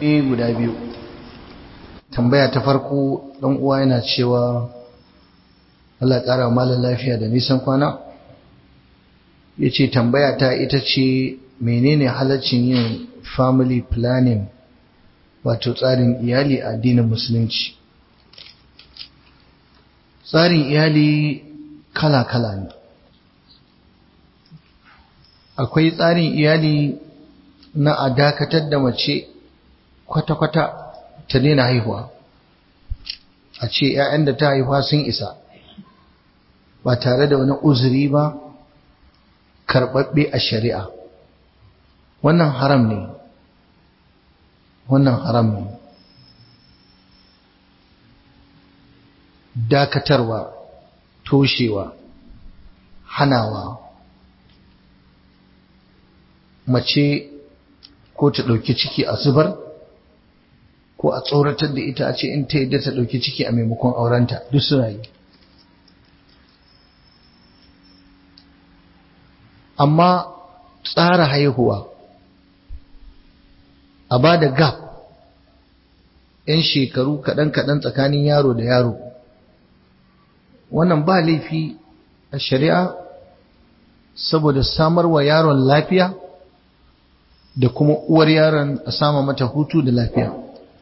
eh guda biyu tambaya ta farko dan uwa yana cewa Allah ya ƙara malam lafiya da nisan kwana yace tambaya ta ita ce menene halaccin yin family planning wato tsarin iyali a addinin musulunci tsarin iyali kala-kala ne akwai tsarin iyali na a dakatar da mace kwata-kwata ta daina haihuwa a ce 'ya'yan da ta haifa sun isa ba tare da wani uzuri ba karɓaɓɓe a shari'a wannan haram ne wannan haram ne dakatarwa toshewa hanawa mace ko ta ɗauki ciki a zubar ko a tsoratar da ita a ce in ta yadda ta ɗauki ciki a maimakon aurenta duk suna yi amma tsara haihuwa a ba da gap 'yan shekaru kaɗan-kaɗan tsakanin yaro da yaro wannan ba laifi a shari'a saboda samar wa yaron lafiya da kuma uwar yaron a sama mata hutu da lafiya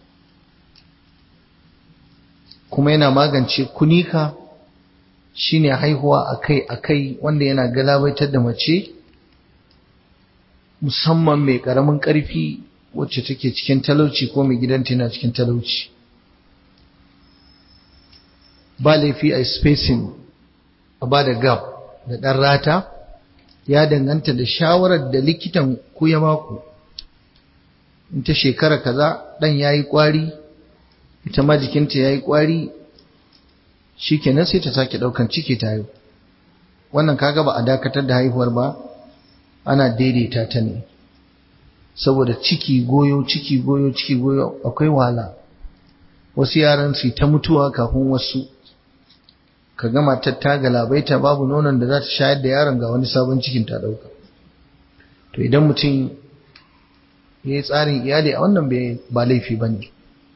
kuma yana magance kunika shine haihuwa akai-akai wanda yana galabaitar da mace musamman mai ƙaramin ƙarfi wacce take cikin talauci ko mai gidanta yana cikin talauci ba laifi a spacing a ba da gap da ɗan rata ya danganta da shawarar da likitan ku ya baku in ta shekara kaza ɗan ya yi ƙwari ita ma jikinta ya yi ƙwari shi kenan sai ta sake ɗaukan ciki ta yau wannan kaga ba a dakatar da haihuwar ba ana daidaita ta ne saboda ciki goyo ciki goyo ciki goyo akwai wahala wasu yaran su ta mutuwa kafin wasu ka gama ta galabaita babu nonon da za ta shayar da yaron ga wani sabon cikin ta dauka to idan mutum ya yi tsarin iyali a wannan ba laifi ba ne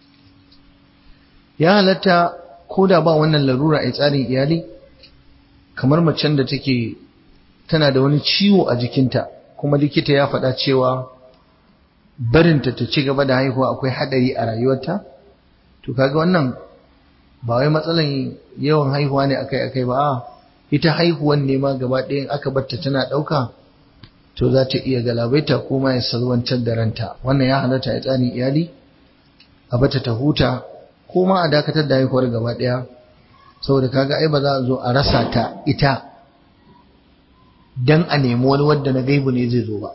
ya halatta ko da ba wannan larura a tsarin iyali kamar macen da take tana da wani ciwo a jikinta kuma likita ya faɗa cewa barinta ta ci gaba da haihuwa akwai haɗari a rayuwarta to kaga wannan ba wai matsalan yawan haihuwa ne akai akai ba a ita haihuwan ne ma gaba ɗayan aka barta tana ɗauka to za ta iya galabaita ko ma ya salwantar da ranta wannan ya halatta ya tsarin iyali a bata ta huta ko ma a dakatar da haihuwar gaba ɗaya saboda kaga ai ba za a zo a rasa ta ita dan a nemi wani wadda na gaibu ne zai zo ba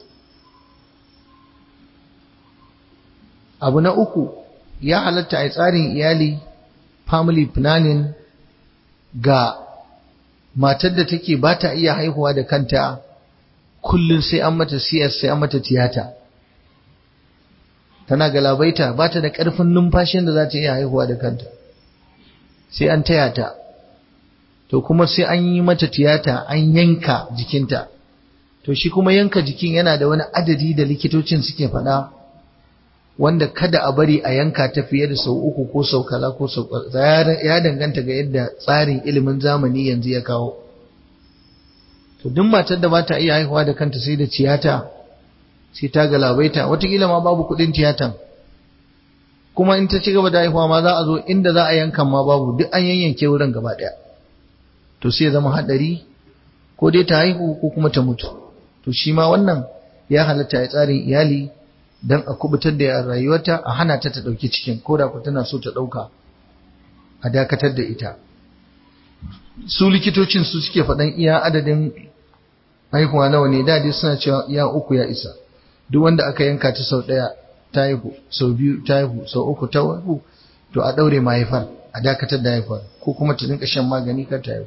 abu na uku ya halatta a tsarin iyali family planning ga matar da take ba ta iya haihuwa da kanta kullum sai an mata CS sai an mata tiyata tana galabaita ba ta da ƙarfin numfashin da za ta iya haihuwa da kanta sai an taya ta to kuma sai an yi mata tiyata an yanka jikinta to shi kuma yanka jikin yana da wani adadi da likitocin suke faɗa wanda kada a bari a yanka ta fiye da sau uku ko sau kaza ko sau ya danganta ga yadda tsarin ilimin zamani yanzu ya kawo to duk matar da ba ta iya haihuwa da kanta sai da tiyata sai ta galabaita watakila ma babu kuɗin tiyatan kuma in ta ci gaba da haihuwa ma za a zo inda za a yankan ma babu duk an yanyanke wurin gaba ɗaya to sai ya zama haɗari ko dai ta haihu ko kuma ta mutu to shi ma wannan ya halatta ya tsarin iyali don a kubutar da rayuwarta a hana ta ta ɗauki cikin ko da ku tana so ta ɗauka a dakatar da ita su likitocin su suke faɗan iya adadin haihuwa nawa ne da dai suna cewa iya uku ya isa duk wanda aka yanka ta sau ɗaya ta haihu sau biyu ta haihu sau uku ta haihu to a ɗaure mahaifar a dakatar da haifar ko kuma ta dinka shan magani kar ta haihu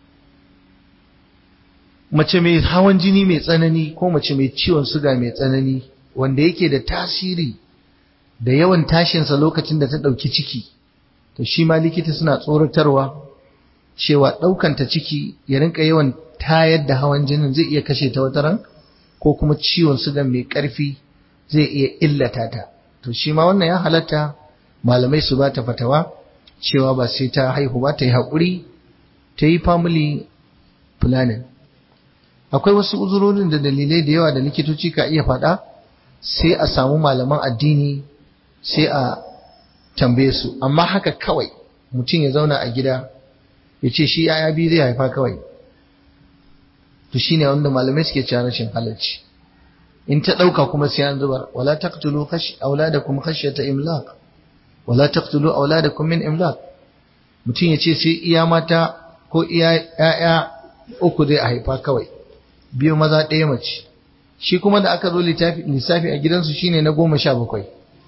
mace mai hawan jini mai tsanani ko mace mai ciwon suga mai tsanani wanda yake da tasiri da yawan tashinsa lokacin da ta ɗauki ciki to shi ma likita suna tsoratarwa cewa ɗaukanta ciki ya rinka yawan tayar da hawan jinin zai iya kashe ta wata ran ko kuma ciwon suga mai ƙarfi zai iya illata ta to shi ma wannan ya halatta malamai su ba ta fatawa cewa ba sai ta haihu ba ta yi haƙuri ta yi family planning akwai wasu uzurorin da dalilai da yawa da likitoci ka iya faɗa sai a samu malaman addini sai a tambaye su amma haka kawai mutum ya zauna a gida ya ce shi yaya biyu zai haifa kawai to shine wanda malamai suke cewa rashin halarci in ta ɗauka kuma sai an zubar wala taqtulu auladakum khashyata imlaq wala taqtulu auladakum min imlaq mutum ya ce sai iya mata ko iya ƴaƴa uku zai haifa kawai biyu maza ɗaya mace shi kuma da aka zo lissafi a gidansu shine na goma sha bakwai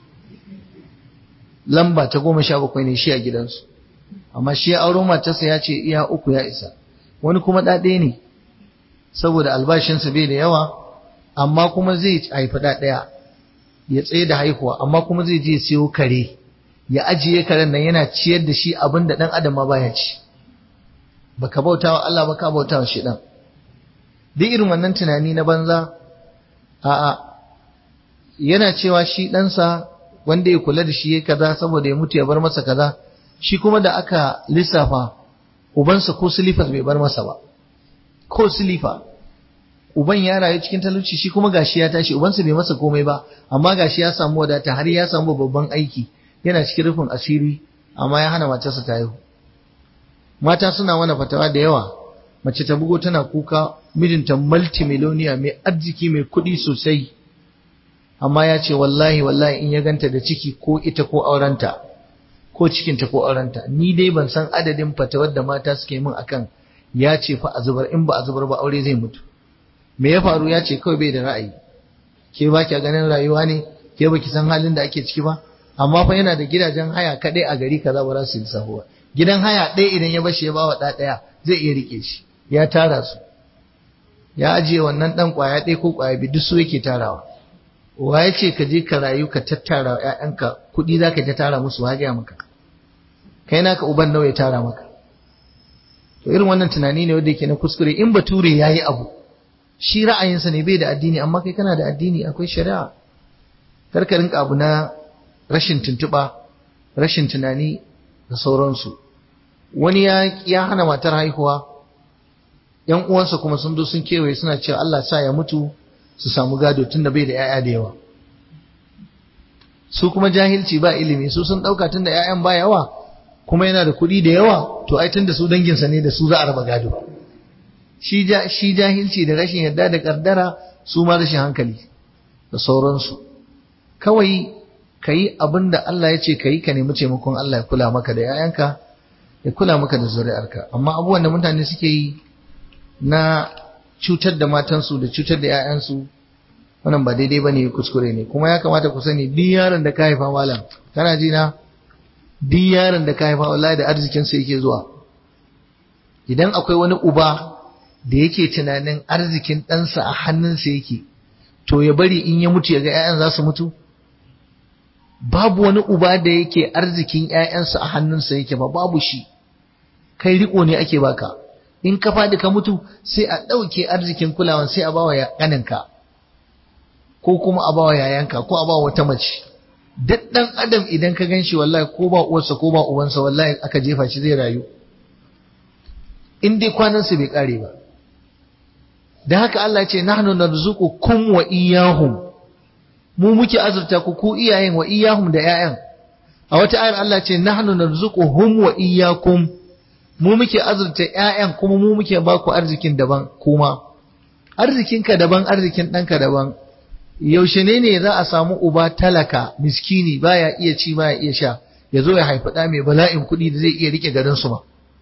lamba ta goma sha bakwai ne shi a gidansu amma shi ya auro matarsa ya ce iya uku ya isa wani kuma ɗaɗe ne saboda albashinsa bai da yawa amma kuma zai haifi ɗaya ya tsaye da haihuwa amma kuma zai je siyo kare ya ajiye karen nan yana ciyar da shi abin da ɗan adam ma baya ci baka bauta wa Allah baka bauta wa shi ɗan duk irin wannan tunani na banza a'a yana cewa shi ɗansa wanda ya kula da shi ya kaza saboda ya mutu ya bar masa kaza shi kuma da aka lissafa ubansa ko silifas bai bar masa ba ko silifa uban ya rayu cikin talauci shi kuma gashi ya tashi ubansa bai masa komai ba amma gashi ya samu wadata har ya samu babban aiki yana cikin rufin asiri amma ya hana matarsa ta haihu mata suna wani fatawa da yawa mace ta bugo tana kuka mijinta multimiloniya mai arziki mai kuɗi sosai amma ya ce wallahi wallahi in ya ganta da ciki ko ita ko aurenta ko cikinta ko aurenta ni dai ban san adadin fatawar da mata suke min akan ya ce fa a zubar in ba a zubar ba aure zai mutu me ya faru ya ce kawai bai da ra'ayi ke ba ki ganin rayuwa ne ke ba ki san halin da ake ciki ba amma fa yana da gidajen haya kadai a gari kaza ba za su yi sahuwa gidan haya ɗaya idan ya bashi ya bawa ɗa ɗaya zai iya rike shi ya tara su ya ajiye wannan ɗan ƙwaya ɗaya ko ƙwaya biyu duk su yake tarawa wa ya ce ka je ka rayu ka tattara wa ‘ya'yanka kuɗi za ka ta tara musu wa gaya maka kai naka uban nawa ya tara maka to irin wannan tunani ne wanda yake na kuskure in bature ya yi abu shi ra'ayinsa ne bai da addini amma kai kana da addini akwai shari'a karka rinka abu na rashin tuntuɓa rashin tunani da sauransu wani ya ya hana matar haihuwa yan uwansa kuma sun zo sun kewaye suna cewa Allah sa ya mutu su samu gado tunda bai da yaya da yawa su kuma jahilci ba ilimi su sun dauka tunda yayan ba yawa kuma yana da kuɗi da yawa to ai tunda su danginsa ne da su za a raba gado shi shi jahilci da rashin yarda da kaddara su ma rashin hankali da sauransu kawai kayi abin da Allah ya ce kayi ka nemi taimakon Allah ya kula maka da yayanka ya kula maka da zuri'arka amma abubuwan da mutane suke yi na cutar da matansu da cutar da 'ya'yansu wannan ba daidai bane kuskure ne kuma ya kamata ku sani duk yaron da ka haifa malam kana ji na duk yaron da ka haifa wallahi da arzikin sa yake zuwa idan akwai wani uba da yake tunanin arzikin ɗansa a hannunsa yake to ya bari in ya mutu ya ga 'ya'yan za su mutu babu wani uba da yake arzikin 'ya'yansa a hannunsa yake ba babu shi kai riko ne ake baka in ka faɗi ka mutu sai a ɗauke arzikin kulawan sai a bawa ƙaninka ko kuma a bawa yayanka ko a bawa wata mace duk ɗan adam idan ka gan shi wallahi ko ba uwarsa ko ba uwansa wallahi aka jefa shi zai rayu in dai kwanansa bai ƙare ba da haka Allah ce nahnu narzuqukum wa iyyahum mu muke azurta ku ku iyayen wa iyyahum da 'ya'yan a wata ayar Allah ce nahnu narzuquhum wa iyyakum mu muke azurta ƴaƴan kuma mu muke ba ku arzikin daban kuma arzikinka daban arzikin ɗanka daban yaushe ne ne za a samu uba talaka miskini baya iya ci baya iya sha ya zo ya haifi ɗa mai bala'in kuɗi da zai iya rike garin su ba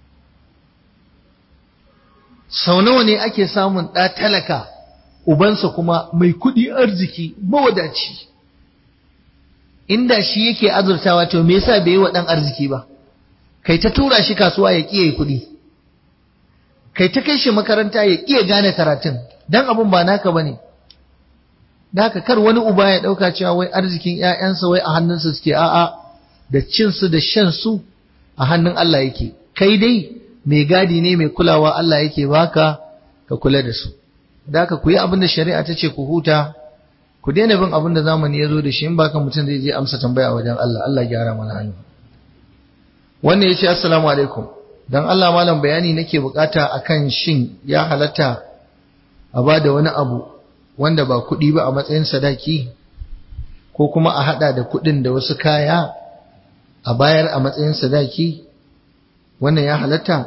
sau nawa ne ake samun ɗa talaka ubansa kuma mai kuɗi arziki mawadaci inda shi yake azurtawa to me yasa bai yi wa ɗan arziki ba kai ta tura shi kasuwa ya ƙiye kuɗi kai ta kai shi makaranta ya ƙiye gane karatun dan abun ba naka bane da haka kar wani uba ya ɗauka cewa wai arzikin ƴaƴansa wai a hannunsa suke a'a da cin su da shan su a hannun Allah yake kai dai mai gadi ne mai kulawa Allah yake baka ka kula da su da haka ku yi abin da shari'a ta ce ku huta ku daina bin abin da zamani ya zo da shi in baka mutum zai je amsa tambaya wajen Allah Allah gyara mana hannu wannan ya ce assalamu alaikum dan Allah malam bayani nake bukata akan shin ya halatta a ba da wani abu wanda ba kuɗi ba a matsayin sadaki ko kuma a hada da kuɗin da wasu kaya a bayar a matsayin sadaki wannan ya halatta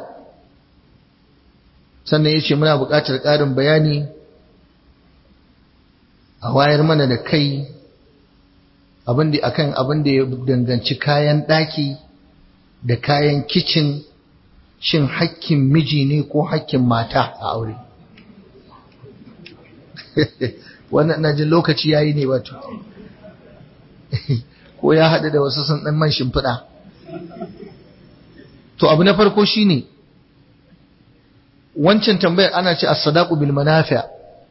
sannan ya ce muna buƙatar ƙarin bayani a wayar mana da kai akan abin da ya danganci kayan ɗaki da kayan kicin shin hakkin miji ne ko hakkin mata a aure wannan na jin lokaci yayi ne wato ko ya haɗu da wasu sun ɗan man shimfiɗa to abu na farko shine wancan tambayar ana ce as-sadaqu bil manafi'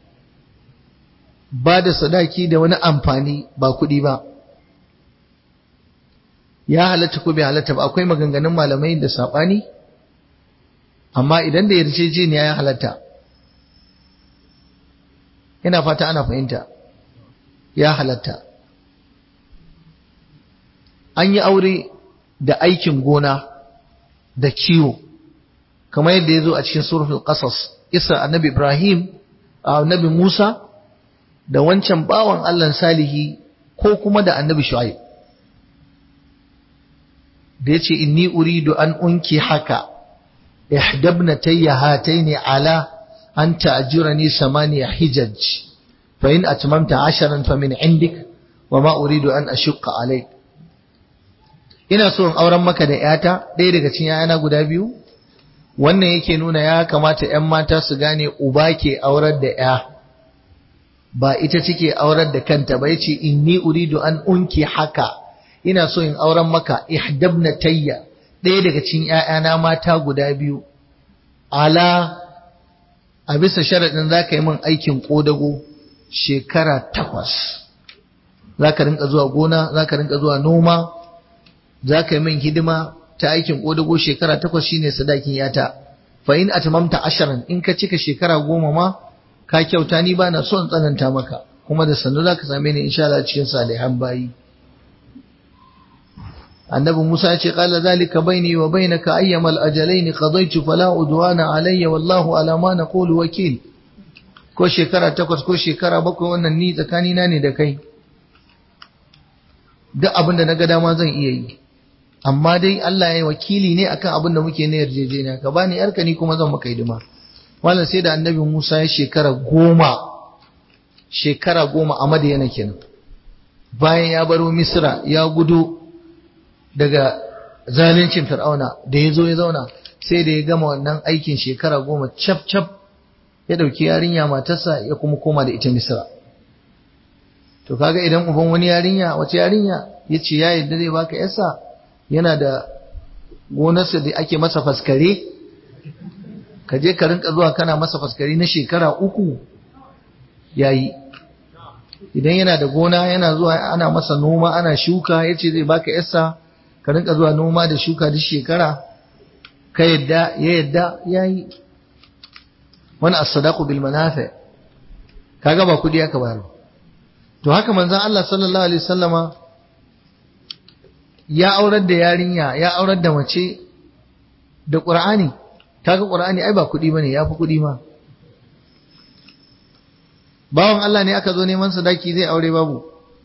ba da sadaki da wani amfani ba kuɗi ba ya halatta ko bai halatta ba akwai maganganun malamai da saɓani amma idan da yarjejeniya ya halatta ina fata ana fahimta ya halatta an yi aure da aikin gona da kiwo kamar yadda ya zo a cikin suratul qasas isa annabi ibrahim annabi musa da wancan bawan allah salihi ko kuma da annabi shu'aib da yace inni uridu an unki haka ihdabnatayya hataini ala an ta'jurani samaniya hijaj fa in atmamta asharan fa min indik wa ma uridu an ashqa alayk ina so in auren maka da ‘yata ɗaya daga cikin ‘ya'yana guda biyu wannan yake nuna ya kamata ‘yan mata su gane uba ke aurar da ‘ya ba ita take aurar da kanta ba yace inni uridu an unki haka ina so in auren maka ihdabna tayya ɗaya daga cikin ‘ya'yana mata guda biyu ala a bisa sharaɗin za ka yi min aikin ƙodago shekara takwas za ka rinka zuwa gona za ka rinka zuwa noma za ka yi min hidima ta aikin ƙodago shekara takwas shine sadakin yata fa in atmamta asharan in ka cika shekara goma ma ka kyauta ni ba na son tsananta maka kuma da sannu za ka same ni insha Allah cikin salihan bayi annabi Musa ya ce qala zalika baini wa bainaka ayyamal ajalain qadaytu fala udwana alayya wallahu ala ma naqulu wakil ko shekara takwas ko shekara bakwai wannan ni tsakanina ne da kai duk abin da na ga dama zan iya yi amma dai Allah ya wakili ne akan abin da muke na yarjejeniya ka bani yarka ni kuma zan maka hidima wannan sai da annabi Musa ya shekara goma shekara goma a Madiyana kenan bayan ya baro Misra ya gudu daga zalincin Fir'auna da ya zo ya zauna sai da ya gama wannan aikin shekara goma cap cap ya dauki yarinya matarsa ya kuma koma da ita Misra to kaga idan uban wani yarinya wace yarinya yace ya yadda zai baka yasa yana da gonarsa da ake masa faskare ka je ka rinka zuwa kana masa faskare na shekara uku yayi idan yana da gona yana zuwa ana masa noma ana shuka yace zai baka yasa ka rinka zuwa noma da shuka duk shekara ka yadda ya yadda yayi wani as-sadaqu bil manafi kaga ba kudi aka bayar to haka manzon Allah sallallahu alaihi wasallama ya aurar da yarinya ya aurar da mace da Qur'ani kaga Qur'ani ai ba kudi bane yafi kudi ma bawan Allah ne aka zo neman sadaki zai aure babu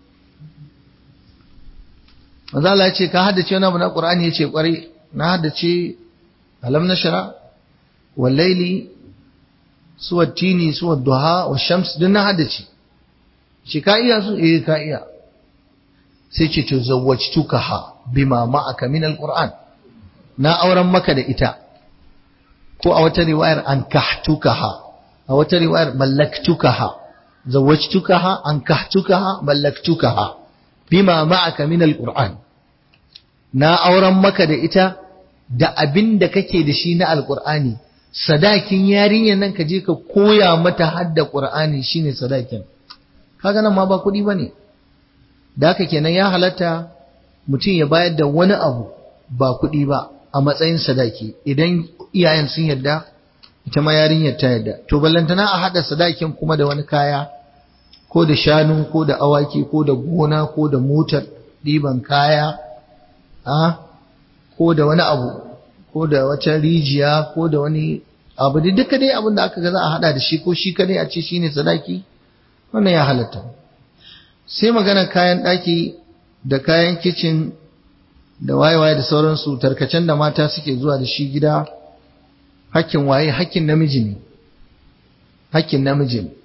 manzo Allah ya ce ka haddace wani abu na Qur'ani yace kwarai na haddace alam nashra wal layli suwa tini suwa duha wa shams duk na haddace shi ka iya su eh ka iya sai ce to zawwajtukaha bima ma'aka min alquran na auren maka da ita ko a wata riwayar an kahtukaha a wata riwayar mallaktukaha zawwajtukaha an kahtukaha mallaktukaha bima ma'aka min alquran na auren maka da ita da abin da kake da shi na alqur'ani sadakin yarinyar nan ka je ka koya mata hadda qur'ani shine sadakin kaga nan ma ba kuɗi bane da haka kenan ya halatta mutum ya bayar da wani abu ba kuɗi ba a matsayin sadaki idan iyayen sun yarda ita ma yarinyar ta yarda to ballantana a haɗa sadakin kuma da wani kaya ko da shanu ko da awaki ko da gona ko da motar ɗiban kaya a ko da wani abu ko da wata rijiya ko da wani abu da duka dai abin da aka ga za a hada da shi ko shi kadai a ce shine sadaki wannan ya halatta sai magana kayan ɗaki da kayan kicin da waye-waye da sauransu tarkacen da mata suke zuwa da shi gida hakkin waye hakkin namiji ne hakkin namiji ne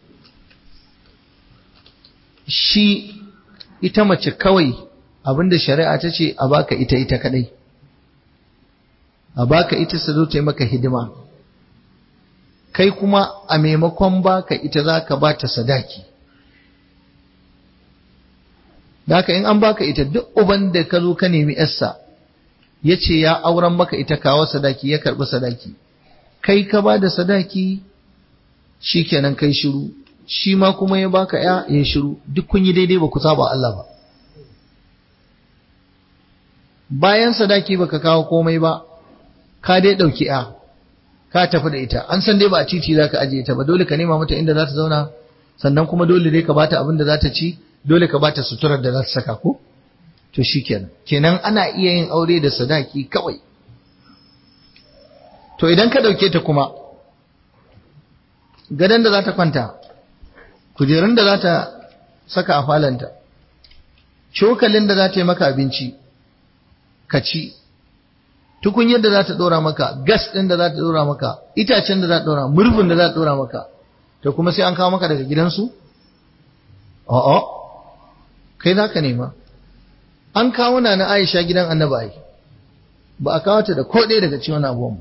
shi ita mace kawai abinda shari'a ta ce a baka ita ita kadai a baka ita su zo ta yi maka hidima kai kuma a maimakon baka ita za ka ba ta sadaki Daka in an baka ita duk uban da ka zo ka nemi yarsa ya ce ya auren maka ita kawo sadaki ya karɓi sadaki kai ka ba da sadaki shi kenan kai shiru shi ma kuma ya baka ya ya shiru duk kun yi daidai ba ku saba Allah ba bayan sadaki baka kawo komai ba ka dai ɗauki ya ka tafi da ita an san dai ba a titi za ka ajiye ta ba dole ka nema mata inda za ta zauna sannan kuma dole dai ka bata abin da za ta ci dole ka bata suturar da za ta saka ko to shikenan kenan ana iya yin aure da sadaki kawai to idan ka dauke ta kuma gadon da za ta kwanta kujerun da za ta saka a falanta cokalin da za ta yi maka abinci ka ci tukunyar da za ta dora maka gas ɗin da za ta dora maka itacen da za ta dora murfin da za ta dora maka to kuma sai an kawo maka daga gidansu a'a kai za ka nema an kawo na na aisha gidan annabi ba a kawo ta da ko ɗaya daga ciwon abuwan ba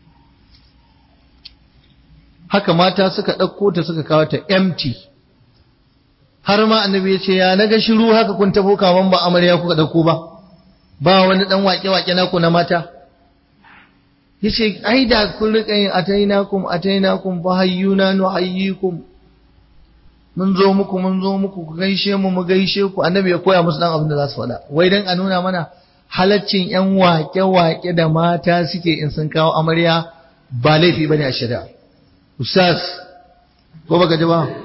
haka mata suka ɗauko ta suka kawo ta empty har ma annabi ya ce ya na ga shiru haka kun tafo kaman ba amarya kuka ɗauko ba ba wani ɗan waƙe-waƙe naku na mata ya ce ai da kun riƙa yin atainakum atainakum fa hayyuna nuhayyikum mun zo muku mun zo muku ku gaishe mu mu gaishe ku annabi ya koya musu dan abin da za su faɗa wai dan a nuna mana halaccin yan waƙe-waƙe da mata suke in sun kawo amarya ba laifi bane a shari'a ustaz ko baka ji ba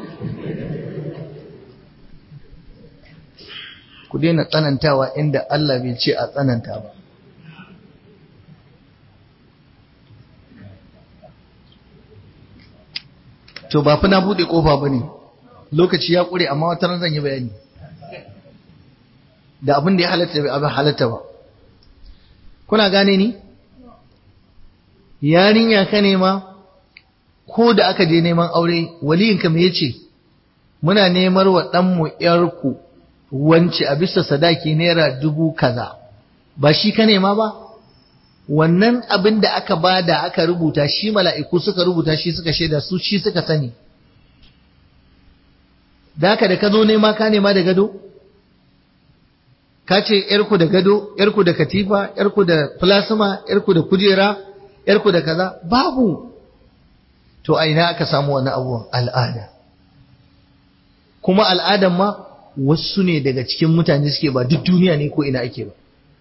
ku daina tsanantawa inda Allah bai ce a tsananta ba to ba fa na bude kofa bane lokaci ya kure amma wata zan yi bayani da abin da ya halatta bai abin halatta ba kuna gane ni yarinya ka nema ko da aka je neman aure waliyinka me yace muna nemar wa ɗanmu ‘yarku wance a bisa sadaki naira dubu kaza ba shi ka nema ba wannan abin da aka bada aka rubuta shi mala'iku suka rubuta shi suka shaida su shi suka sani da haka da ka zo nema ka nema da gado ka ce ‘yarku da gado ‘yarku da katifa ‘yarku da plasma ‘yarku da kujera ‘yarku da kaza babu to a ina aka samu wani abubuwan al'ada kuma al'adan ma wasu ne daga cikin mutane suke ba duk duniya ne ko ina ake ba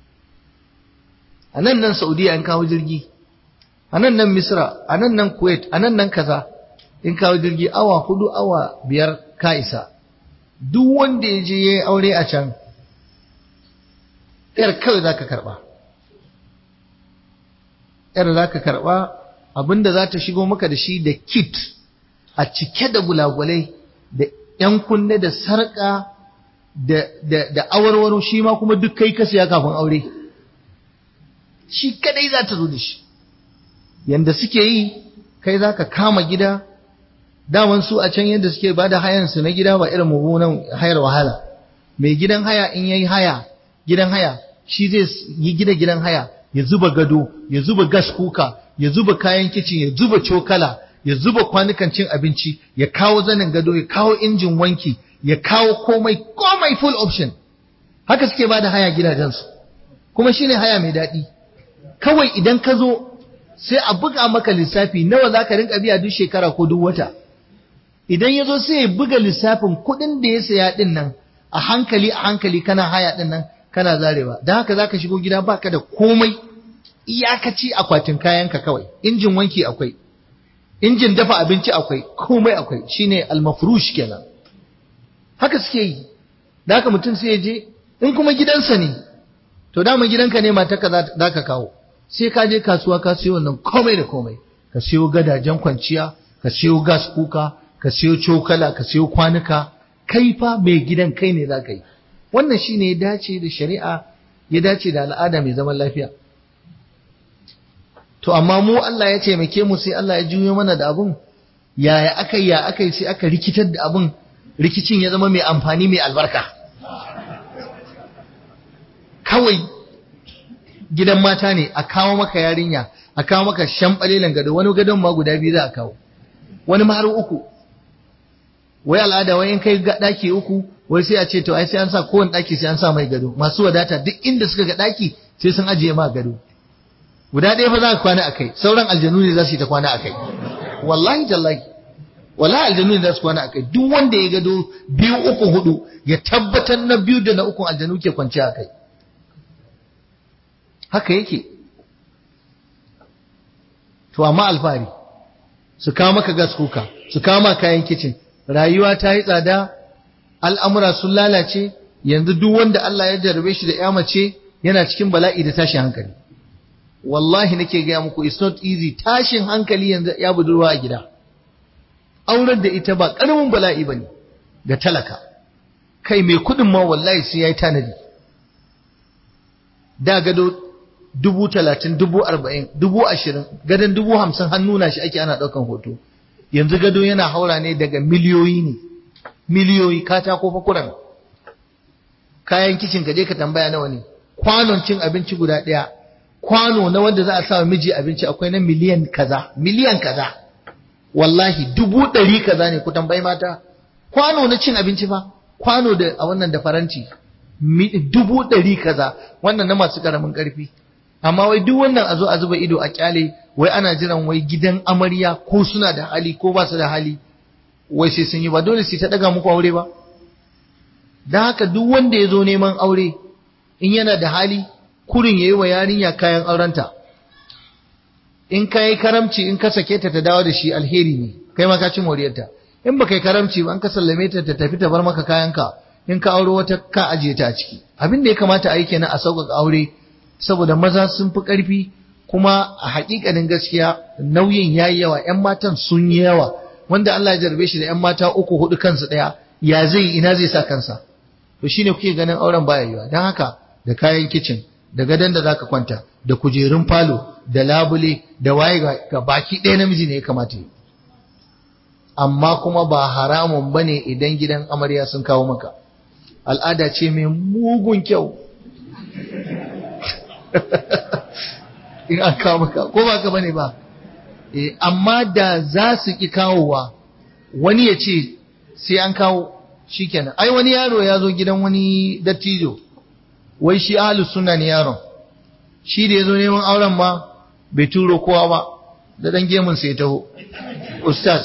a nan nan saudiya in kawo jirgi a nan nan misra a nan nan kuwait a nan nan kaza in kawo jirgi awa hudu awa biyar ka isa duk wanda ya je ya yi aure a can yar kawai za ka karba yar za ka karba abinda za ta shigo maka da shi da kit a cike da gulagulai da ‘yan kunne da sarƙa da awarwaro shi ma kuma duk kai ka siya kafin aure shi kadai za ta zo da shi yanda suke yi kai za ka kama gida daman su a can yadda suke ba da hayansu na gida ba irin mummunan hayar wahala mai gidan haya in yayi haya gidan haya shi zai yi gida gidan haya ya zuba gado ya zuba gas kuka ya zuba kayan kicin ya zuba cokala ya zuba kwanukan cin abinci ya kawo zanin gado ya kawo injin wanki ya kawo komai komai full option haka suke ba da haya gidajensu kuma shine haya mai daɗi kawai idan ka zo sai a buga maka lissafi nawa za ka rinka biya duk shekara ko duk wata idan ya zo sai ya buga lissafin kuɗin da ya saya ɗin nan a hankali a hankali kana haya ɗin nan kana zarewa don haka za ka shigo gida baka da komai iyakaci akwatin kayanka kawai injin wanki akwai injin dafa abinci akwai komai akwai shine almafrush kenan haka suke yi da haka mutum sai ya je in kuma gidansa ne to dama gidanka ne matarka za ka kawo sai ka je kasuwa ka siyo wannan komai da komai ka siyo gadajen kwanciya ka siyo gas kuka ka siyo cokala ka siyo kwanuka kai fa mai gidan kai ne za ka yi wannan shine ya dace da shari'a ya dace da al'ada mai zaman lafiya to amma mu Allah ya taimake mu sai Allah ya juyo mana da abun yaya aka ya aka sai aka rikitar da abun rikicin ya zama mai amfani mai albarka kawai gidan mata ne a kawo maka yarinya a kawo maka shamɓalelan gado wani gadon ma guda biyu za a kawo wani ma har uku wai al'ada wai in kai daki uku wai sai a ce to ai sai an sa kowane daki sai an sa mai gado masu wadata duk inda suka ga daki sai sun ajiye ma gado guda ɗaya fa za ka kwana akai sauran aljanu ne za su yi ta kwana akai wallahi tallahi wallahi aljanu ne za su kwana akai duk wanda ya gado biyu uku hudu ya tabbatar na biyu da na uku aljanu ke kwance akai haka yake to amma alfahari su kawo maka gas kuka su kawo maka kayan kicin rayuwa ta yi tsada al'amura sun lalace yanzu duk wanda Allah ya jarabe shi da ya mace yana cikin bala'i da tashin hankali wallahi nake gaya muku it's not easy tashin hankali yanzu ya budurwa a gida auren da ita ba ƙaramin bala'i bane ga talaka kai mai kudin ma wallahi sai yayi tanadi da gado dubu talatin dubu arba'in dubu ashirin gadon dubu hamsin hannu na shi ake ana ɗaukan hoto yanzu gado yana haura ne daga miliyoyi ne miliyoyi katako fa kuran kayan kicin ka je ka tambaya nawa ne kwanon cin abinci guda ɗaya kwano na wanda za a sa miji abinci akwai na miliyan kaza miliyan kaza wallahi dubu ɗari kaza ne ku tambayi mata kwano na cin abinci fa kwano da a wannan da faranti dubu ɗari kaza wannan na masu ƙaramin ƙarfi amma wai duk wannan a zo a zuba ido a kyale wai ana jiran wai gidan amarya ko suna da hali ko ba su da hali wai sai sun yi ba dole sai ta daga muku aure ba don haka duk wanda ya zo neman aure in yana da hali kurin ya yi wa yarinya kayan aurenta in ka yi karamci in ka sake ta ta dawo da shi alheri ne kai ma ka ci moriyarta in ba kai karamci ba an ka sallame ta ta tafi ta bar maka kayanka in ka auro wata ka ajiye ta a ciki abin da ya kamata a yi kenan a sauƙaƙa aure saboda maza sun fi ƙarfi kuma a haƙiƙanin gaskiya nauyin ya yi yawa ‘yan matan sun yi yawa wanda Allah ya jarbe shi da ‘yan mata uku hudu kansu ɗaya ya zai ina zai sa kansa to shine kuke ganin auren baya yiwa don haka da kayan kicin da gadon da zaka kwanta da kujerun falo da labule da waye ga baki ɗaya namiji ne ya kamata yi amma kuma ba haramun bane idan gidan amarya sun kawo maka al'ada ce mai mugun kyau in an kawo maka ko ba ka bane ba eh amma da za su ki kawowa wani ya ce sai an kawo shikenan ai wani yaro ya zo gidan wani dattijo wai shi ahlus sunna ne yaron shi da ya zo neman auren ma bai turo kowa ba da dan gemun sai taho ustaz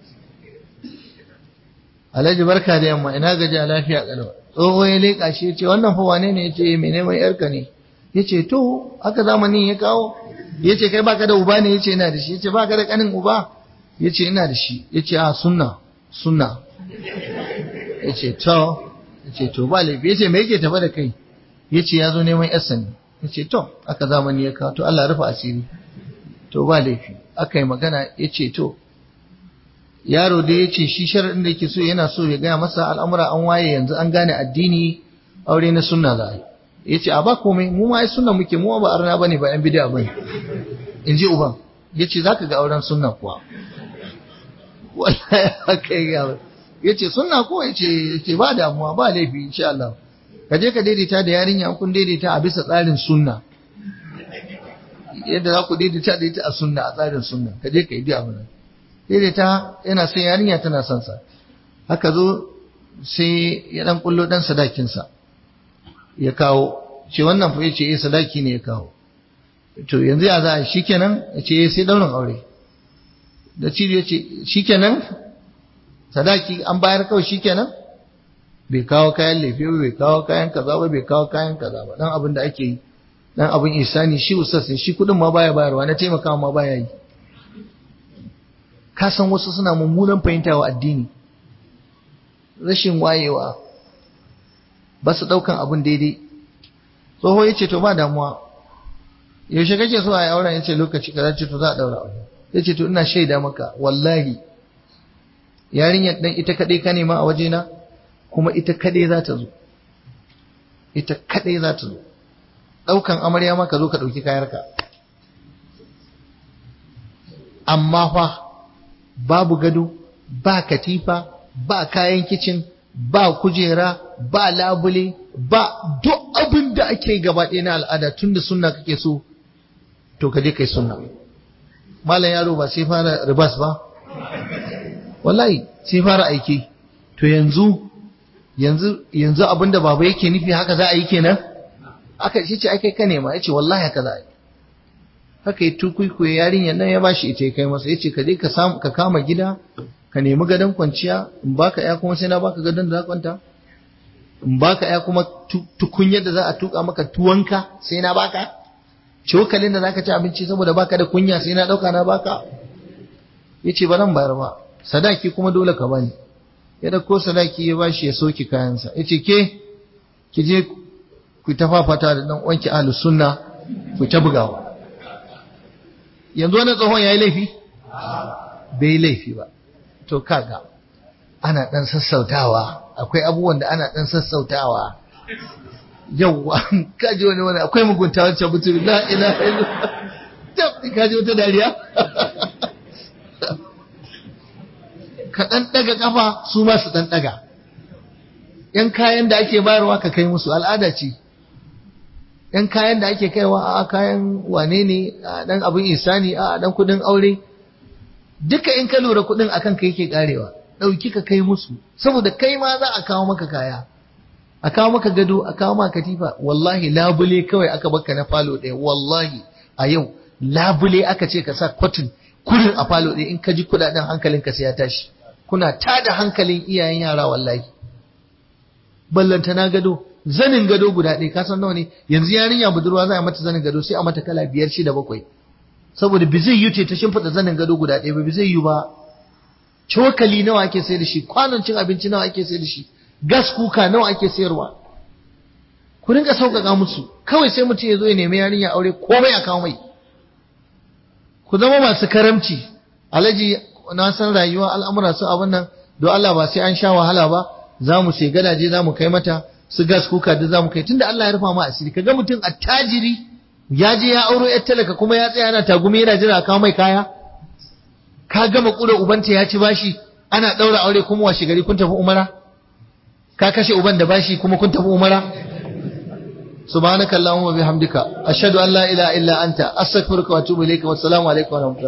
alhaji barka da yamma ina gaji a lafiya kalwa tsoho ya leƙa shi ya ce wannan fa wane ne ya ce mai neman yarka ne ya ce to haka zamanin ya kawo ya ce kai baka da uba ne ya ce ina da shi ya ce baka da kanin uba ya ce ina da shi ya ce a sunna sunna ya ce to ya ce to ba laifi ya ce me yake tafa da kai ya ce ya zo neman yarsa ne ya ce to aka zamani ya kawo to Allah rufe asiri to ba laifi aka yi magana ya ce to yaro da ya ce shi sharaɗin da yake so yana so ya gaya masa al'amura an waye yanzu an gane addini aure na sunna za a yi ya ce a ba komai mu ma ai sunna muke mu ba arna bane ba yan bid'a bane in ji uban ya ce za ka ga auren sunna kuwa wallahi haka ya ya ce sunna ko ya ce ba damuwa ba laifi insha Allah ka je ka daidaita da yarinya kun daidaita a bisa tsarin sunna yadda za ku daidaita da ita a sunna a tsarin sunna ka je ka yi biya mana daidaita yana son yarinya tana son sa haka zo sai ya dan kullo dan sadakin sa ya kawo ce wannan fa yace eh sadaki ne ya kawo to yanzu ya za shikenan yace eh sai daurin aure da ciri yace shikenan sadaki an bayar kawai shikenan bai kawo kayan lefe ba bai kawo kayan kaza ba bai kawo kayan kaza ba dan abin da ake yi dan abin isani shi ustaz ne shi kudin ma baya bayarwa na taimakawa ma baya yi ka san wasu suna mummunan fahimta wa addini rashin wayewa ba su ɗaukan abin daidai tsoho ya ce to ba damuwa yaushe kake so a yi auren ya ce lokaci kaza ce to za a ɗaura aure ya ce to ina shaida maka wallahi yarinyar ɗan ita kaɗai ka nema a wajena kuma ita kaɗai za ta zo ita kaɗai za ta zo ɗaukan amarya ma ka zo ka ɗauki kayarka amma fa babu gado ba katifa ba kayan kicin ba kujera ba labule ba duk abin da ake gaba ɗaya na al'ada tun da sunna kake so to ka je kai sunna malam yaro ba sai fara ribas ba wallahi sai fara aiki to yanzu yanzu yanzu abinda baba yake nufi haka za a yi kenan aka ce ai kai ka nema yace wallahi haka za a yi haka yi tukuikuye yarinyar nan ya bashi ita ya kai masa yace ka je ka samu ka kama gida ka nemi gadon kwanciya in baka ya kuma sai na baka gadon da za kwanta in baka ya kuma tukunyar da za a tuka maka tuwanka sai na baka cokalin da zaka ci abinci saboda baka da kunya sai na dauka na baka yace ba nan bayar ba sadaki kuma dole ka bani ya dauko sadaki ya bashi ya soki kayansa yace ke ki je ku ta fafata da dan wanki ahlus sunna ku ta bugawa yanzu wani tsohon yayi laifi bai laifi ba to kaga ana dan sassautawa akwai abubuwan da ana dan sassautawa yawwa kaji wani wani akwai mugunta wancan mutum la ilaha illallah kaji wata dariya ka ɗan ɗaga ƙafa su ma su ɗan ɗaga ‘yan kayan da ake bayarwa ka kai musu al'ada ce ‘yan kayan da ake kaiwa a kayan wane ne a ɗan abin isani a ɗan kuɗin aure duka in ka lura kuɗin akan ka yake ƙarewa ɗauki ka kai musu saboda kai ma za a kawo maka kaya a kawo maka gado a kawo maka katifa wallahi labule kawai aka baka na falo ɗaya wallahi a yau labule aka ce ka sa kwatin kurin a falo ɗaya in ka ji kuɗaɗen hankalinka sai ya tashi kuna tada hankalin iyayen yara wallahi ballanta na gado zanin gado guda ɗaya ka san nawa ne yanzu yarinya budurwa za a mata zanin gado sai a mata kala biyar shida bakwai saboda bi zai yi ce ta shimfiɗa zanin gado guda ɗaya ba bi zai yi ba cokali nawa ake sayar da shi kwanon cin abinci nawa ake sayar da shi gas kuka nawa ake sayarwa ku rinka sauƙaƙa musu kawai sai mutum ya zo ya nemi yarinya aure komai a kawo mai ku zama masu karamci alaji na san rayuwa al'amura su abin nan don Allah ba sai an sha wahala ba za mu sai gadaje za mu kai mata su gas kuka da za mu kai tunda Allah ya rufa mu asiri kaga mutum attajiri ya je ya auro yar talaka kuma ya tsaya yana tagumi yana jira a kawo mai kaya ka gama kura ubanta ya ci bashi ana ɗaura aure kuma washe gari kun tafi umara ka kashe uban da bashi kuma kun tafi umara subhanakallahumma bihamdika ashhadu an la ilaha illa anta astaghfiruka wa atubu ilayka wassalamu alaikum wa rahmatullahi